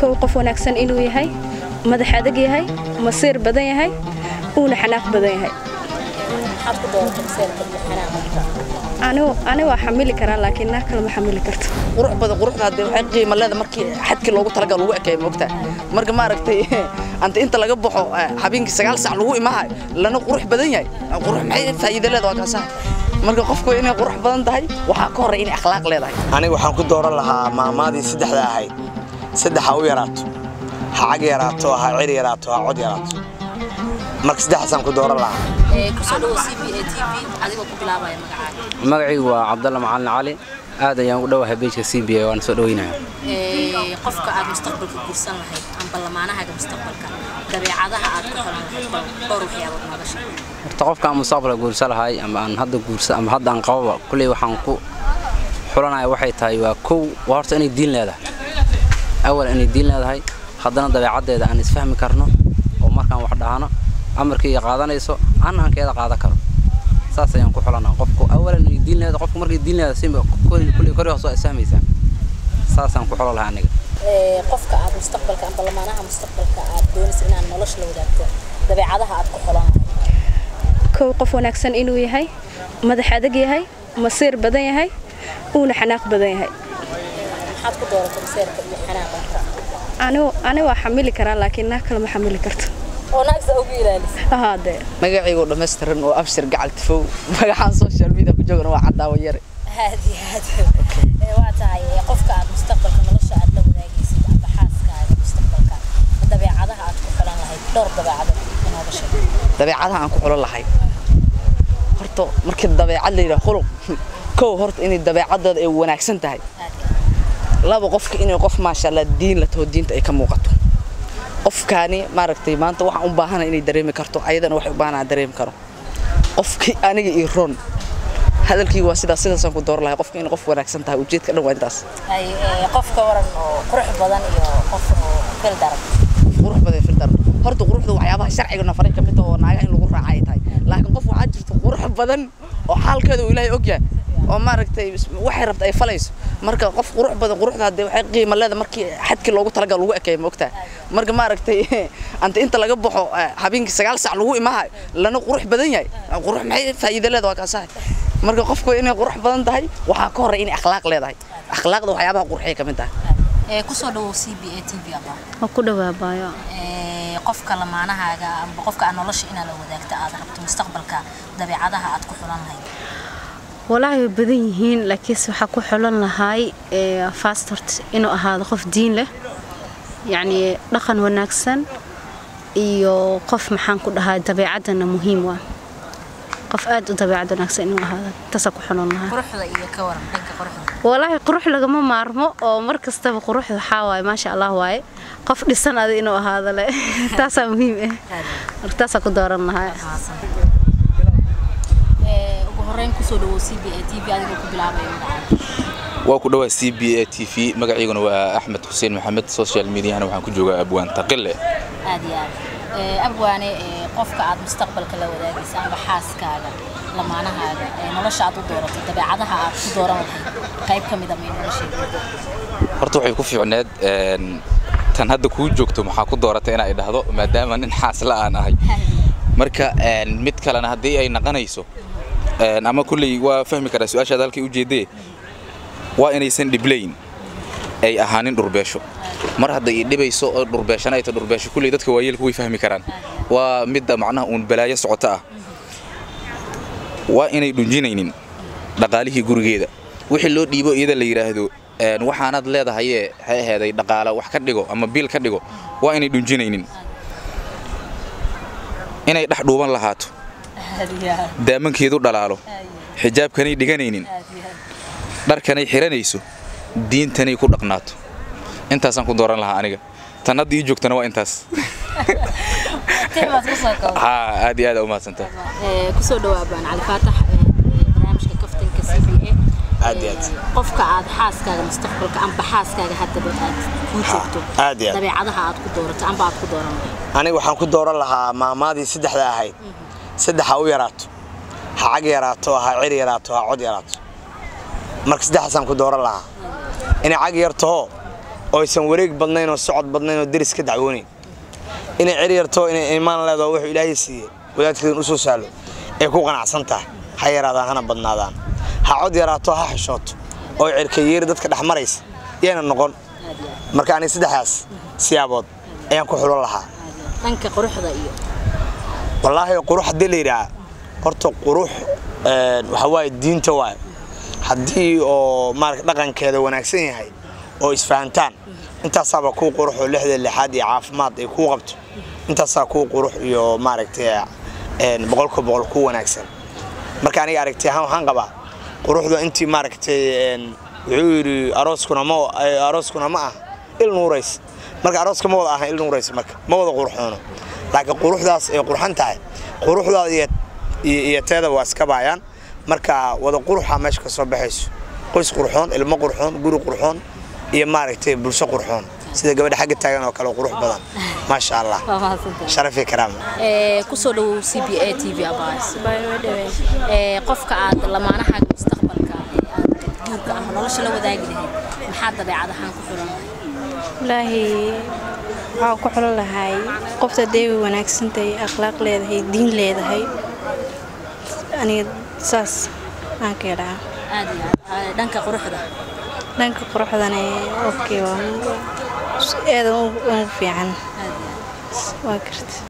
kow qof wanaagsan inuu yahay madax adag yahay masiir badan yahay uuna xanaaq badan yahay ani waa xamili karaa laakiin naag kale ma xamili karto qurux badan quruxda hadee waxay qiimo leeda markii xadkii loogu talagal lagu ekeeyo moogtaa marka maaragtay anta inta laga baxo habeenkii sagaal sac lagu imahayo lana qurux badan yahay qurux maxay faa'iido leeda waa kaasahay marka qofku inay qurux badan tahay waxaa ka horreya inay akhlaaq leedahay aniga waxaan ku dooran lahaa maamaadii saddexda ahayd saddex ha u yaraato ha cag yaraato ha cir yaraato ha cod yaraato marka saddexdaasaan ku dooran lahaa magacaygu waa cabdalla macalin cali aad ayaan u dhowahay beejka c b a waana soo dhaweynaya qofka aad mustaqbalka guursan lahayd amba lamaanahaaga mustaqbalka dabeecadaha aad ku xolan lahayd bal dhowr waxyaabood nooga sheeg horta qofka aan mustaqbalka guursa lahay ama aan hadda guursa ama hadda aan qababa kulley waxaan ku xulanaya waxay tahay waa kow waa horta inay diin leedahay awal inay diin leedahay haddana dabeecaddeeda aan isfahmi karno oo markaan wax dhahno amarkii iyo qaadanayso annaankeeda qaadan karo saas ayaan ku xulanaa qofku awalan inay diin leedahay qofku markay diin leedahay si kulley kori hoos waa isfahmaysaa saasaan ku xulan lahaa aniga qofka aad mustaqbalka amba lamaanaha mustaqbalka aad doonaysa inaad nolosha la wadaagto dabeecadaha aad ku xolan lahayd kow qof wanaagsan inuu yahay madax adag yahay masiir badan yahay uuna xanaaq badan yahay maxaad ku dooratay maseerka iyo xanaaqa ani waa xamili karaa laakiin naag kale ma xamili karto oo naagsa ugu ilaalisa ahaadee magacaygu dhammaystiran oo abshir gacal tifow magacaan social media ku joogana waa caddaawo yare aad iyo aad waa tahay qofka aad mustaqbalka nolosha aad la wadaagaysid amba xaaskaaga mustaqbalka dabeecadaha aad ku xulan lahayd dhowr dabeecadood inooga sheeg dabeecadaha aan ku xulan lahay horta markii dabeecad la yidhaha khuluq kow horta inay dabeecadooda ay wanaagsan tahay laba qofka inay qof maasha allah diin la taho diinta ay ka muuqato qofkaani maaragtay maanta waxaan u baahana inay dareemi karto ayadana waxay u baahanaa dareemi karo qofkii aniga iyo ron hadalkii waa sidaas sidaasaan ku door lahay qofka inay qof wanaagsan tahay ujeedka dhan waa intaas ay qofka waran oo qurux badan iyo qof oo fil daran qurux badan fil daran horta quruxda waxyaabaha sharciga nafaray ka mid oo naaga in lagu raaca ay tahay laakiin qof waxaa jirta qurux badan oo xaalkeeda uu ilaahay ogyahay oo maaragtay waxay rabta ay falayso marka qof qurux badan quruxda hadee waxay qiimo leeda markii xadkii loogu talagal lagu ekeeyo moogtaa marka maaragtay anta inta laga baxo habeenkii sagaal sac lagu imahayo lana qurux badan yahay qurux maxay faa'iido leeda waa kaasahay marka qofku inay qurux badan tahay waxaa ka horreya inay akhlaaq leedahay akhlaaqda waxyaabaha qurxiyay ka mid tahay kusoo dhawow c b a t v aba waa ku dhawaabaayo qofka lamaanahaaga amba qofka aad nolosha inaad la wadaagto aad rabto mustaqbalka dabeecadaha aad ku xulan lahayd walaahi way badan yihiin laakiinse waxaa ku xulan lahay fastort inuu ahaado qof diin leh yacnii dhaqan wanaagsan iyo qof maxaan ku dhahaa dabeecaddana muhiim waa qof aad u dabeecad wanaagsan inuu ahaado taasaa ku xulan lahaa quruxda iyo ka waran dhanka quruxda walaahi qurux lagama maarmo oo mar kastaba quruxda waxaa waaye maasha allah waaye qof dhisan adi inuu ahaado le taasaa muhiim ah marka taasaa ku dooran lahaa ugu horreyn kusoo dhawow c b a t v adigoo ku bilaabaya magacaaga waa ku dhawaa c b a t v magaciiguna waa axmed xuseen maxamed social mediahana waxaan ku joogaa abwaan taqile aad iyo aad abwaane qofka aad mustaqbalka la wadaagaysa amba xaaskaaga lamaanahaaga nolosha aad u dooratay dabeecadaha aad ku dooran lahayd qayb ka mida may nolosheeda horta waxay ku fiicneed tan hadda kuu joogto maxaa ku dooratay inay dhahdo maadaama nin xaasla aan ahay marka mid kalena haddii ay naqanayso ama kulley waa fahmi karaa su-aashaada halkay ujeedee waa inaysan dhiblayn ay ahaanin dhurbeesho mar hadda ii dhibayso oo dhurbeeshana ay ta dhurbeesho kulley dadka waayeelku way fahmi karaan waa midda macnaha uun balaayo socota ah waa inay dhunjinaynin dhaqaalihii gurigeeda wixii loo dhiibo iyada la yidhaahdo waxaanaad leedahayee ha aheeday dhaqaala wax ka dhigo ama biil ka dhigo waa inay dhunjinaynin inay dhex dhuuban lahaato daamankeedu dhalaalo xijaabkanay dhiganaynin dharkanay xiranayso diintanay ku dhaqnaato intaasaan ku dooran lahaa aniga tan hadda ii joogtana waa intaas aad iyo aad umahadsantaa kusoo dhawaabaan cali faatax barnaamijka kaftanka c b a aad iyo aad qofka aad xaaskaaga mustaqbalka amba xaaskaaga haddaba aad ku joogto aad iyo aad dabeecadaha aad ku doorato amba aad ku dooran aniga waxaan ku dooran lahaa maamaadii saddexda ahayd saddex ha u yaraato ha cag yaraato ha cir yaraato ha cod yaraato marka saddexdaasaan ku dooran lahaa inay cag yartaho oo aysan wareeg badnayn oo socod badnayn oo deris ka dacwoonayn inay ceri yarto inay imaan leedaho wuxuu ilaahay siiyey wadaadkeedan u soo sahlo ay ku qanacsan tahay ha yaraadaan hana badnaadaan ha cod yaraato ha xishooto oo cerkayeeri dadka dhex maraysa yayna noqon marka aniga saddexdaas siyaabood ayaan ku xulan lahaa dhanka quruxda iyo wallaahi qurux haddii la yidhaha horta qurux waxa waaye diinta waaye haddii oo maarata dhaqankeeda wanaagsan yahay oo isfahantaan intaasaaba kuu qurux oo lixda lixaad iyo caafimaad ay kuu qabto intaasaa kuu qurux iyo maaragtay boqolka boqol kuu wanaagsan marka aniga aragtay ahaan waxaan qabaa quruxda intii maaragtay wuxuu yidhi arooskuna ma arooskuna ma ah il nuurays marka arooska ma wada aha il nuurays marka ma wada qurxoono laakiin quruxdaas ay qurxan tahay quruxdaada iyo iyo teeda waa iska baayaan marka wada quruxa meesha ka soo baxayso qoys qurxoon ilmo qurxoon guri qurxoon iyo maaragtay bulsho qurxoon sida gabadha xagga taagan oo kale qurux badan maasha allah waa mahadsantahay sharaf iyo karaama ee kusoo dhawow c b a t v abaas ee qofka aad lamaanahaaga mustaqbalka ee aad guurka ama nolosha la wadaagi lahayd maxaa dabeecad ahaan ku xulan lahayd wallaahi waxaa ku xulan lahay qofta dee way wanaagsan tahay akhlaaq leedahay diin leedahay aniga saas aan ka idhaa aad iyo aad dhanka quruxda dhanka quruxdana okay waa eedan ugu fiican waa karta